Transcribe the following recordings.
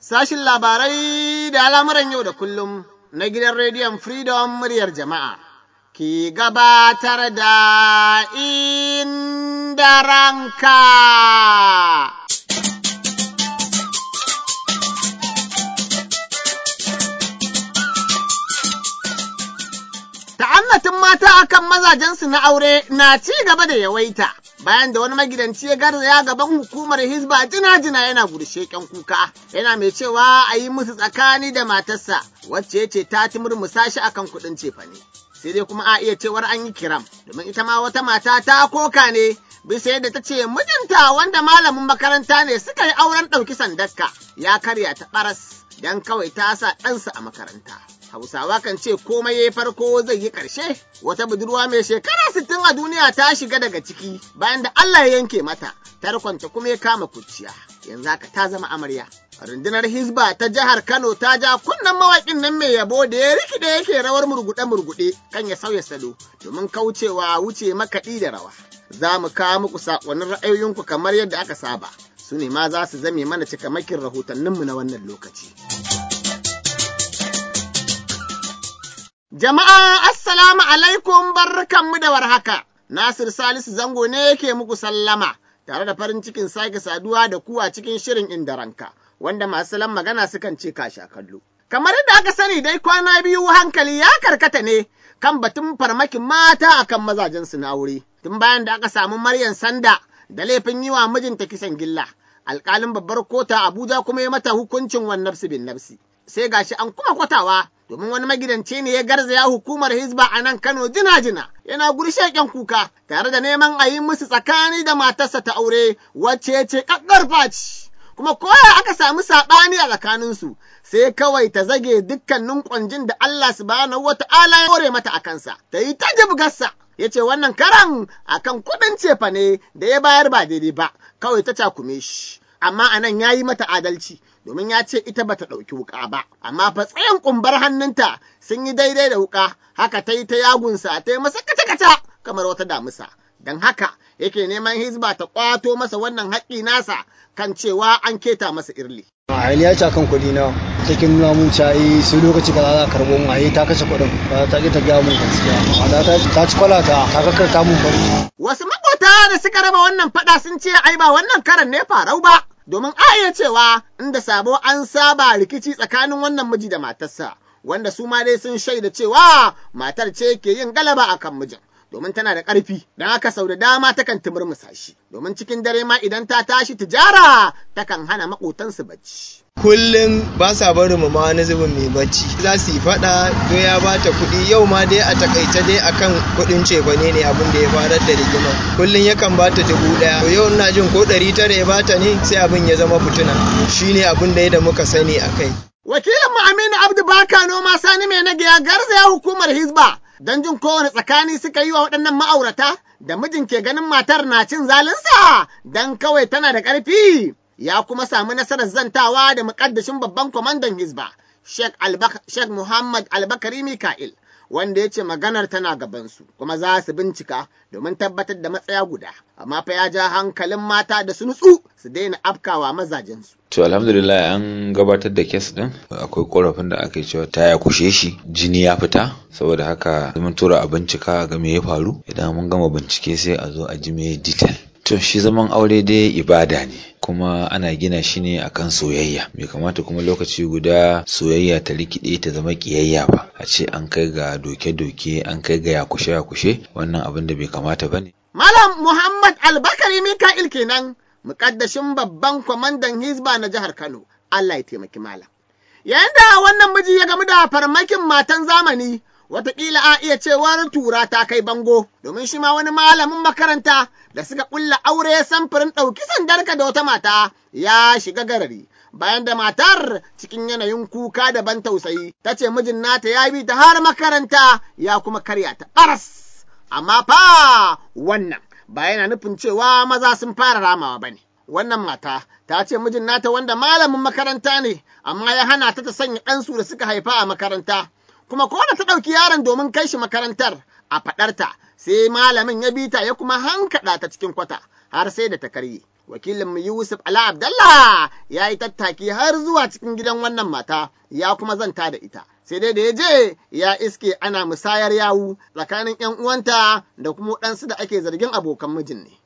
Sashin labarai da al'amuran yau da kullum na gidan rediyon Freedom muryar jama'a ki gabatar da inda ranka. Ta'annatin mata akan mazajensu na aure na ci gaba da yawaita. bayan da wani magidanci ya garzaya gaban hukumar Hizba jina-jina yana gurshe kyan kuka, yana mai cewa a yi musu tsakani da matarsa wacce ya ce ta murmusa shi akan kuɗin cefane. Sai dai kuma a iya cewar an yi kiram, domin ita ma wata mata ta koka ne bisa yadda ta ce mijinta wanda malamin makaranta ne suka yi auren ɗauki sandarka ya karya ta ɓaras don kawai ta sa ɗansa a makaranta. Hausawa kan ce komai ya farko zai yi ƙarshe, wata budurwa mai shekara sittin a duniya ta shiga daga ciki bayan da Allah ya yanke mata, tarkonta kuma ya kama kuciya, yanzu haka ta zama amarya. Rundunar Hizba ta jihar Kano ta ja kunnen mawaƙin nan mai yabo da ya rikide yake rawar murguɗe-murguɗe kan ya sauya salo domin kaucewa wuce makaɗi da rawa. Za mu kawo muku saƙonin ra'ayoyinku kamar yadda aka saba, su ne ma za su zame mana cikamakin rahotanninmu na wannan lokaci. Jama'a, Assalamu alaikum barkanmu da warhaka. Nasir Salisu Zango ne yake muku sallama, tare da farin cikin sake saduwa da ku a cikin shirin inda ranka, wanda masu salon magana sukan ce kasha kallo. Kamar yadda aka sani dai kwana biyu hankali ya karkata ne kan batun farmakin mata akan mazajensu na aure. Tun bayan da aka samu Maryam Sanda da laifin yi wa mijinta kisan gilla, alƙalin babbar kota Abuja kuma ya mata hukuncin wan nafsi bin nafsi. Sai gashi an kuma kwatawa domin wani magidanci ne ya garzaya hukumar Hizba a nan Kano jina-jina yana gurshe ƙyan kuka tare da neman a yi musu tsakani da matarsa ta aure wacce ce ƙaƙƙarfa ce. Kuma koya aka samu saɓani a tsakaninsu sai kawai ta zage dukkanin ƙwanjin da Allah subhanahu wata'ala ya hore mata a kansa, ta yi ta jibgarsa. Ya ce wannan karan akan kuɗin cefa ne da ya bayar ba daidai ba, kawai ta cakume shi. Amma anan ya yi mata adalci, domin ya ce ita bata ɗauki wuƙa ba, amma fa tsayin ƙumbar hannunta sun yi daidai da wuƙa, haka ta yi ta yagunsa ta yi masa kaca-kaca kamar wata damusa. Don haka yake neman hizba ta ƙwato masa wannan haƙƙi nasa kan cewa an keta masa irli. a ya ci akan kuɗi na take nuna mun cayi sai lokaci kaza za karɓo mun ayi ta kashe kuɗin ba ta ƙi ta gaya mun gaskiya amma ta ci kwala ta ta kakkarta mun bari. Wasu maƙota da suka raba wannan faɗa sun ce ai ba wannan karan ne farau ba. domin a iya cewa inda sabo an saba rikici tsakanin wannan miji da matarsa, wanda su ma dai sun shaida cewa matar ce ke yin galaba a kan mijin. Domin tana da ƙarfi, don haka sau da dama takan timurmusa shi, domin cikin dare ma idan ta tashi tijara takan hana maƙotansu bacci. kullum ba sa barin mu ma wani zubin mai bacci za su yi fada do ya bata kuɗi yau ma dai a takaice dai akan kuɗin cefane ne abin da ya farar da rigima kullum yakan bata dubu ɗaya to yau ina jin ko ɗari tara ya bata ne sai abin ya zama fitina shine abin da da muka sani a kai. wakilin mu Aminu Abdu Baka noma Sani mai nage ya garzaya hukumar Hizba don jin kowane tsakani suka yi wa waɗannan ma'aurata da mijin ke ganin matar na cin zalinsa don kawai tana da ƙarfi. ya kuma samu nasarar zantawa da muƙaddashin babban kwamandan Hizba, Sheikh Muhammad Albakari Mika'il, wanda ya ce maganar tana gabansu, kuma za su bincika domin tabbatar da matsaya guda, amma fa ya ja hankalin mata da su nutsu su daina afkawa mazajensu. To alhamdulillah an gabatar da kes din akwai korafin da aka yi cewa ta ya kushe shi jini ya fita saboda haka mun tura a bincika ga me ya faru idan mun gama bincike sai a zo a ji me detail. To shi zaman aure dai ibada ne kuma ana gina shi ne akan soyayya bai kamata kuma lokaci guda soyayya ta rikide ta zama kiyayya ba a ce an kai ga doke-doke an kai ga yakushe-yakushe wannan abin da bai kamata ba ne. Malam Muhammad Albakari Mika'il kenan mukaddashin babban kwamandan Hizba na jihar Kano Allah ya taimaki malam. Yayin da wannan miji ya gamu da farmakin matan zamani Wataƙila a iya cewar tura ta kai bango, domin shi ma wani malamin makaranta da suka ƙulla aure samfurin ɗauki sandarka da wata mata ya shiga garari. Bayan da matar cikin yanayin kuka da ban tausayi, ta ce mijin nata ya bi ta har makaranta ya kuma karya ta ɓaras. Amma fa wannan ba yana nufin cewa maza sun fara ramawa ba ne. Wannan mata ta ce mijin nata wanda malamin makaranta ne, amma ya hana ta ta sanya ɗansu da suka haifa a makaranta. kuma ko da ta ɗauki yaron domin kai shi makarantar a faɗarta sai malamin ya bi ta ya kuma hankaɗa ta cikin kwata har sai da ta karye. Wakilinmu Yusuf Ala Abdallah ya yi tattaki har zuwa cikin gidan wannan mata ya kuma zanta da ita. Sai dai da ya je ya iske ana musayar yawu tsakanin 'yan uwanta da kuma ɗansu da ake zargin abokan mijin ne.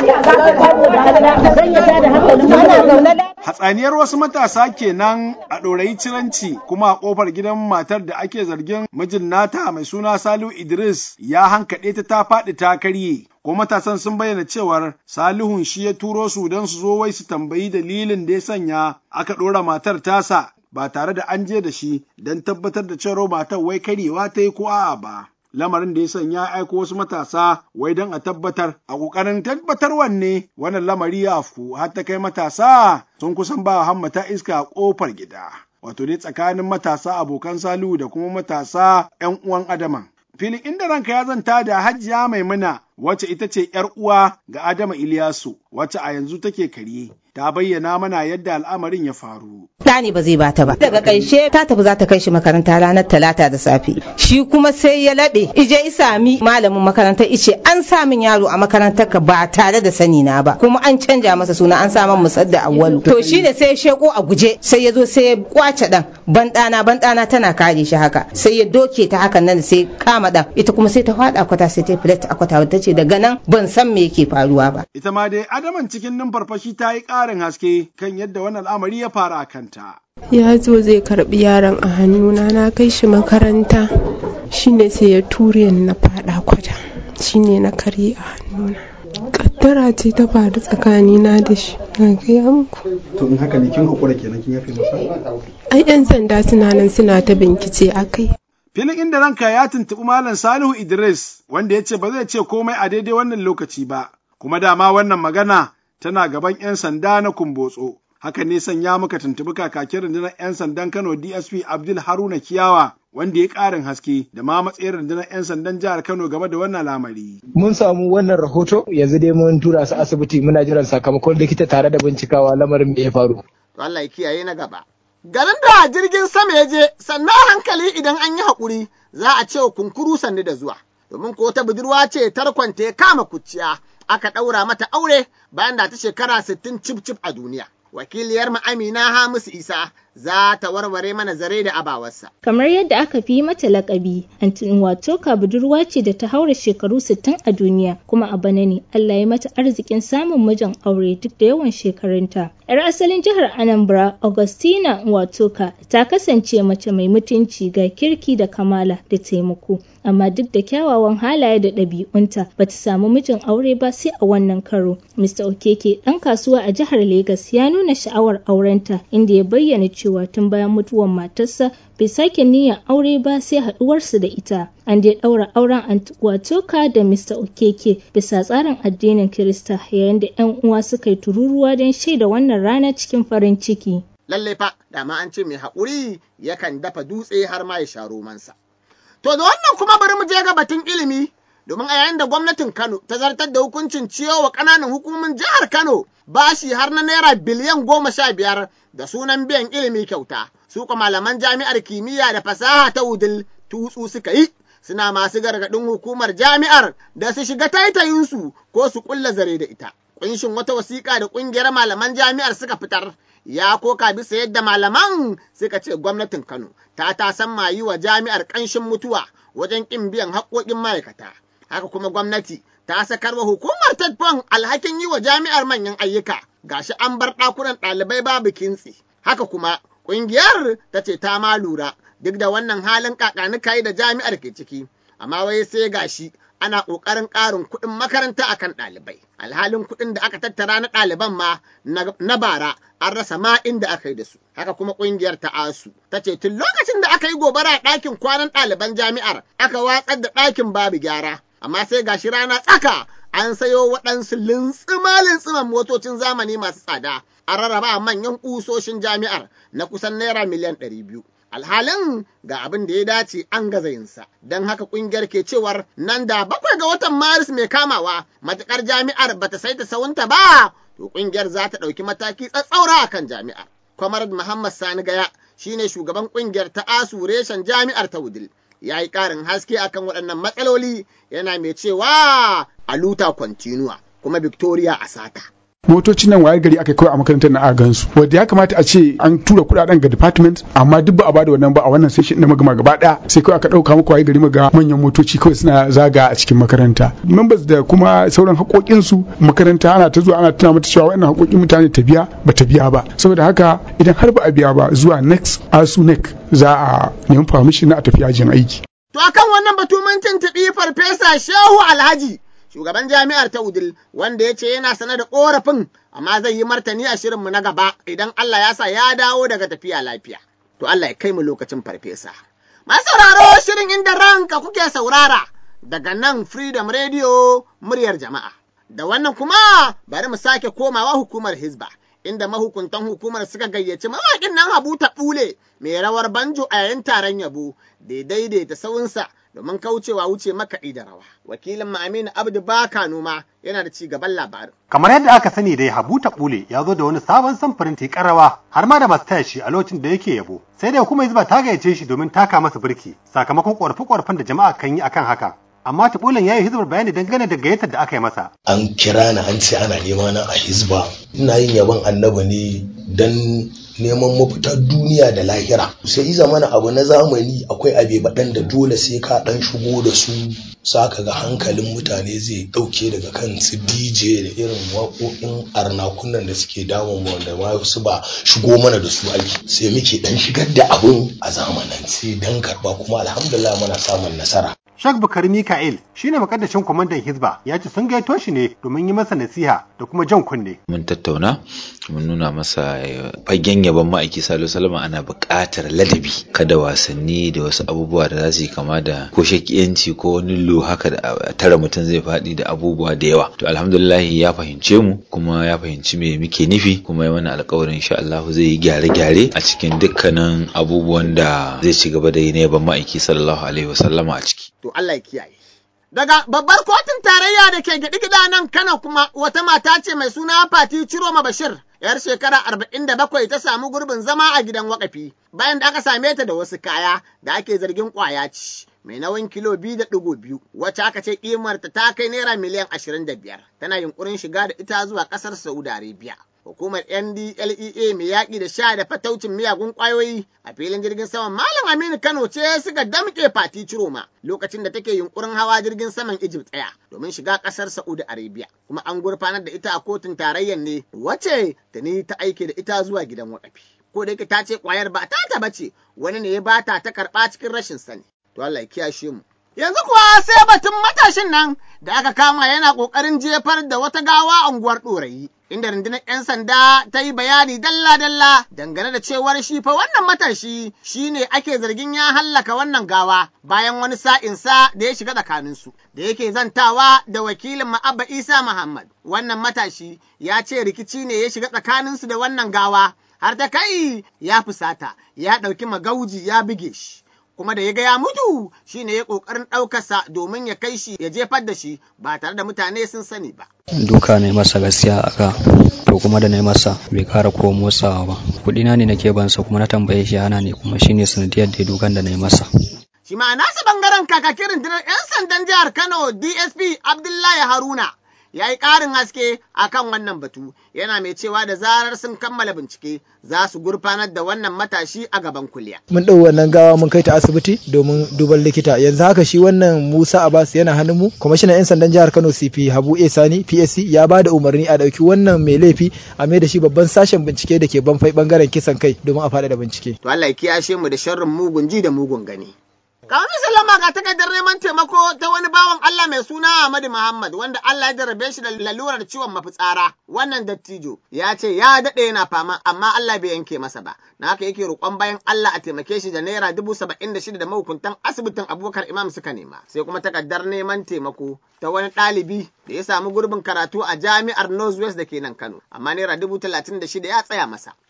Hatsaniyar wasu matasa kenan a ɗorayi ciranci kuma a ƙofar gidan matar da ake zargin mijin nata mai suna Salihu Idris ya hankaɗe ta ta faɗi ta karye. Ko matasan sun bayyana cewar Salihun shi ya turo su don su zo wai su tambayi dalilin da ya sanya aka ɗora matar tasa ba tare da an je da shi don tabbatar da cewa matar wai karyewa ta yi ko a'a ba. lamarin da ya sanya aiko wasu matasa wai don a tabbatar a ƙoƙarin tabbatar wanne wannan lamari ya afku har ta kai matasa sun kusan ba hammata iska a ƙofar gida wato dai tsakanin matasa abokan salihu da kuma matasa 'yan uwan adama filin inda ranka ya zanta da hajiya maimuna wacce ita ce ‘yar uwa ga Adama Iliyasu, wacce a yanzu take karye, ta bayyana mana yadda al'amarin ya faru. Ɗani ba zai bata ba. Daga ƙarshe ta tafi za ta kai shi makaranta ranar talata da safe. Shi kuma sai ya laɓe, ije isami malamin makaranta ice an sa min yaro a makarantar ka ba tare da sani na ba. Kuma an canja masa suna an sa min musadda awwalu. To shi ne sai ya sheko a guje sai ya zo sai ya kwace ɗan. Ban ɗana ban ɗana tana kare shi haka. Sai ya doke ta hakan nan sai kama ɗan. Ita kuma sai ta faɗa kwata sai ta filet a kwata ta ce daga nan ban san me yake faruwa ba. Ita ma dai Adaman cikin numfarfashi ta yi ƙarin haske kan yadda wannan al'amari ya fara a kanta. Ya zo zai karɓi yaron a hannuna na kai shi makaranta shine sai ya ture ni na faɗa kwata shine na karye a hannuna. Kaddara ce ta faru tsakanina da shi na gaya muku. To in haka ne kin haƙura kenan kin yafe masa? Ai 'yan sanda suna nan suna ta bincike a kai. Filin inda ranka ya tuntuɓi Malam Salihu Idris wanda ya ce ba zai ce komai a daidai wannan lokaci ba, kuma dama wannan magana tana gaban 'yan sanda na kumbotso. Hakan ne sanya muka tuntuɓi kakakin rundunar 'yan sandan Kano DSP Abdul Haruna Kiyawa wanda ya ƙarin haske da ma matsayin rundunar 'yan sandan jihar Kano game da wannan lamari. Mun samu wannan rahoto yanzu dai mun tura su asibiti muna jiran sakamakon likita tare da bincikawa lamarin me ya faru. Allah ya kiyaye na gaba. Garin da jirgin sama ya je, sannan hankali idan an yi haƙuri za a ce kunkuru sannu da zuwa. Domin ko ta budurwa ce tarkonta ya kama kuciya, aka ɗaura mata aure bayan da ta shekara sittin cif cif a duniya. Wakiliyar mu Amina Hamisu Isa za ta warware mana zare da abawarsa. Kamar yadda aka fi mata lakabi, Antin Watoka budurwa ce da ta haura shekaru 60 a duniya, kuma a bana ne Allah ya mata arzikin samun mijin aure duk da yawan shekarunta. 'Yar asalin jihar Anambra, Augustina Watoka, ta kasance mace mai mutunci ga kirki da kamala da taimako. Amma duk da kyawawan halaye da ɗabi'unta ba ta samu mijin aure ba sai a wannan karo. Mr. Okeke ɗan kasuwa a jihar Legas ya nuna sha'awar aurenta inda ya bayyana cewa tun bayan mutuwar matarsa bai sake niyyar aure ba sai haɗuwarsu da ita. An dai ɗaura auren Watoka da Mr. Okeke bisa tsarin addinin Kirista yayin da 'yan uwa suka yi tururuwa don shaida wannan rana cikin farin ciki. Lallai fa, dama an ce mai haƙuri yakan dafa dutse har ma ya sha romansa. To da wannan kuma bari mu je ga batun ilimi domin a yayin da gwamnatin Kano ta zartar da hukuncin ciyo wa ƙananan hukumomin jihar Kano bashi har na naira biliyan goma sha biyar da sunan biyan ilimi kyauta. Su kuma malaman jami'ar kimiyya da fasaha ta Wudil tutsu suka yi suna masu gargaɗin hukumar jami'ar da su shiga taitayinsu ko su ƙulla zare da ita. Ƙunshin wata wasiƙa da ƙungiyar malaman jami'ar suka fitar ya koka bisa yadda malaman suka ce gwamnatin Kano ta tasan mayi wa jami'ar ƙanshin mutuwa wajen ƙin biyan haƙoƙin ma'aikata. Haka kuma gwamnati ta sakar wa hukumar Tadfon alhakin yi wa jami'ar manyan ayyuka gashi an bar ɗakunan ɗalibai babu kintsi. Haka kuma ƙungiyar ta ce ta ma lura duk da wannan halin kakanikai da jami'ar ke ciki. Amma wai sai gashi ana ƙoƙarin ƙarin kuɗin makaranta akan ɗalibai. Alhalin kuɗin da aka tattara na ɗaliban ma na bara an rasa ma inda aka yi da su. Haka kuma ƙungiyar ta ASU ta ce tun lokacin da aka yi gobara a ɗakin kwanan ɗaliban jami'ar aka watsar da ɗakin babu gyara. Amma sai gashi rana tsaka an sayo waɗansu lintsima-lintsiman motocin zamani masu tsada a rarraba manyan ƙusoshin jami'ar na kusan naira miliyan ɗari biyu. alhalin ga abin da ya dace an gaza yinsa don haka kungiyar ke cewar nan da bakwai ga watan maris mai kamawa matukar jami'ar bata saita sawunta ba to kungiyar za ta ɗauki mataki tsatsaura a kan jami'ar kwamar muhammad sani gaya shine shugaban kungiyar ta asu reshen jami'ar ta wudil ya yi ƙarin haske akan waɗannan matsaloli yana mai cewa a luta kwantinuwa kuma victoria a sata motocin nan wayar gari aka kawai a makarantar na gansu wanda ya kamata a ce an tura kuɗaɗen ga department amma duk ba a bada wannan ba a wannan session na magama gaba ɗaya sai kawai aka ɗauka muku wayar gari maga manyan motoci kawai suna zaga a cikin makaranta members da kuma sauran haƙoƙinsu makaranta ana ta zuwa ana tuna mata cewa wannan haƙoƙin mutane ta biya ba ta biya ba saboda haka idan har ba a biya ba zuwa next asu next za a nemi permission na a tafi yajin aiki. To akan wannan batu mun tuntuɓi farfesa Shehu Alhaji shugaban jami'ar ta Udil wanda ya ce yana sane da ƙorafin amma zai yi martani a shirinmu na gaba idan Allah ya sa ya dawo daga tafiya lafiya. To Allah ya kai mu lokacin farfesa. Masu sauraro shirin inda ranka kuke saurara daga nan Freedom Radio muryar jama'a. Da wannan kuma bari mu sake komawa hukumar Hizba. Inda mahukuntan hukumar suka gayyaci mawaƙin nan Habu ta ɓule mai rawar banjo a yayin taron yabo da daidaita sawunsa domin kaucewa wuce makaɗi da rawa. Wakilin Aminu Abdu Baka Noma yana da ci gaban labarin. Kamar yadda aka sani dai Habu Taɓule ya zo da wani sabon samfurin tikar rawa har ma da masu taya shi a lokacin da yake yabo. Sai dai kuma Hizba ta gayyace shi domin taka masa birki sakamakon ƙorafe-ƙorafen da jama'a kan yi akan haka. Amma Taɓulen ya yi hizbar bayani dangane da gayyatar da aka yi masa. An kira ni an ce ana nema na a hizba. Ina yin yabon annabi ne don neman mafitar duniya da lahira sai iza mana abu na zamani akwai abe baɗan da dole sai ka ɗan shigo da su saka ga hankalin mutane zai ɗauke daga kan su dj da irin waƙoƙin arnakunan da suke damun mu da ma su ba shigo mana da su aiki sai muke ɗan shigar da abun a zamanance dan karɓa kuma alhamdulillah muna samun nasara Shak Bukari Mika'il shine makaddashin kwamandan Hizba ya ce sun gaito shi ne domin yi masa nasiha da kuma jan kunne. Mun tattauna mun nuna masa fagen yaban ma'aiki Salihu Salama ana buƙatar ladabi kada wasanni da wasu abubuwa da za su yi kama da ko shakiyanci ko wani lo haka da tara mutum zai faɗi da abubuwa da yawa. To alhamdulillah ya fahimce mu kuma ya fahimci me muke nufi kuma ya mana alƙawarin insha Allah zai yi gyare-gyare a cikin dukkanin abubuwan da zai ci gaba da yi na yaban ma'aiki sallallahu alaihi wasallama a ciki. to Allah ya kiyaye. Daga babbar kotun tarayya da ke gida nan Kano kuma wata mata ce mai suna Fati Ciroma Bashir, ‘yar shekara arba'in da bakwai ta samu gurbin zama a gidan wakafi bayan da aka same ta da wasu kaya da ake zargin ƙwaya ci. Mai nauyin kilo biyu da ɗigo biyu, wacce aka ce ƙimarta ta kai naira miliyan ashirin da biyar, tana yunƙurin shiga da ita zuwa ƙasar Saudi Arabia. hukumar NDLEA mai yaƙi da sha da fataucin miyagun ƙwayoyi a filin jirgin saman Malam Aminu Kano ce suka damƙe Fati Ciroma lokacin da take yunkurin hawa jirgin saman Egypt tsaya domin shiga ƙasar Saudi Arabia kuma an gurfanar da ita a kotun tarayyar ne wacce ta ni ta aike da ita zuwa gidan wakafi. Ko da yake ta ce ƙwayar ba ta ta bace wani ne ya bata ta karɓa cikin rashin sani. To Allah ya kiyashe mu. Yanzu kuwa sai batun matashin nan da aka kama yana ƙoƙarin jefar da wata gawa a unguwar ɗorayi. Inda rundunar 'yan sanda ta yi bayani dalla-dalla dangane da cewar shi fa wannan matashi shi ne ake zargin ya hallaka wannan gawa bayan wani sa'insa da ya shiga tsakaninsu. Da yake zantawa da wakilin Ma'abba Isa Muhammad. Wannan matashi ya ce rikici ne ya shiga tsakaninsu da wannan gawa har ta kai ya fusata ya ɗauki magauji ya buge shi. kuma da ya ga ya mutu shi ne ya ƙoƙarin ɗaukarsa domin ya kai shi ya jefar da shi ba tare da mutane sun sani ba. Duka na masa gaskiya a ka to kuma da na masa bai kara ko motsawa ba kuɗina ne nake bansa kuma na tambaye shi ana ne kuma shine sanadiyar da dukan da na yi masa. Shi ma nasa bangaren kakakin rundunar 'yan sandan jihar Kano DSP Abdullahi Haruna ya yi ƙarin haske a kan wannan batu yana mai cewa da zarar sun kammala bincike za su gurfanar da wannan matashi a gaban kuliya. Mun ɗau wannan gawa mun kai ta asibiti domin duban likita yanzu haka shi wannan Musa Abbas yana hannun mu kwamishinan 'yan sandan jihar Kano CP Habu A Sani PSC ya ba da umarni a ɗauki wannan mai laifi a mai da shi babban sashen bincike da ke banfai bangaren kisan kai domin a faɗaɗa bincike. To Allah ya kiyashe mu da sharrin mugun ji da mugun gani. Kamar sallama ga takardar neman taimako ta wani bawan Allah mai suna Ahmadu Muhammad wanda Allah ya jarrabe shi da lalurar ciwon mafitsara. Wannan dattijo ya ce ya daɗe yana fama amma Allah bai yanke masa ba. Na haka yake roƙon bayan Allah a taimake shi da naira dubu saba'in da shida da mahukuntan asibitin Abubakar Imam suka nema. Sai kuma takardar neman taimako ta wani ɗalibi da ya samu gurbin karatu a jami'ar Northwest da ke nan Kano. Amma naira dubu talatin da shida ya tsaya masa.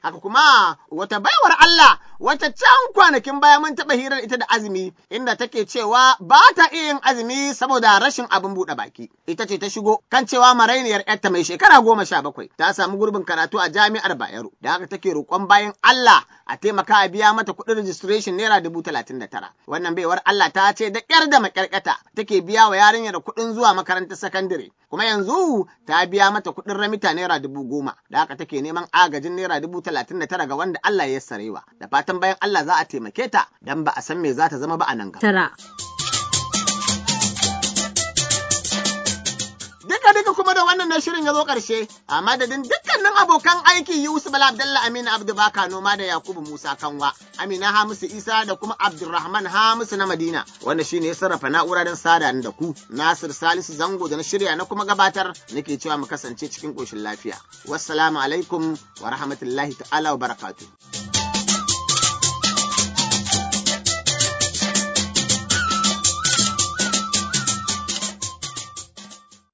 haka kuma wata baiwar Allah wata can kwanakin baya mun taɓa hirar ita da azumi inda take cewa ba ta iya yin azumi saboda rashin abin buɗe baki ita ce ta shigo kan cewa marainiyar yarta mai shekara goma sha bakwai ta samu gurbin karatu a jami'ar Bayero da haka take roƙon bayan Allah a taimaka a biya mata kuɗin registration naira dubu talatin da tara wannan baiwar Allah ta ce da ƙyar da maƙyarƙata take biya wa yarinyar kuɗin zuwa makarantar sakandare kuma yanzu ta biya mata kuɗin ramita naira dubu goma da haka take neman agajin naira dubu talatin da tara ga wanda Allah ya sarewa da fatan bayan Allah za a taimake ta dan ba a san me za ta zama ba a nan gaba. Tara. Duka duka kuma da wannan na shirin ya zo ƙarshe a madadin dukkanin abokan aiki Yusuf Bala Abdalla Aminu Abdu Baka Noma da Yakubu Musa Kanwa Amina Hamisu Isa da kuma Abdulrahman Hamisu na Madina wanda shine ya sarrafa na'ura don sada da ku Nasir Salisu Zango da na shirya na kuma gabatar nake cewa mu kasance cikin ƙoshin lafiya. Wassalamu alaikum wa rahmatullahi ta'ala wa barakatuh.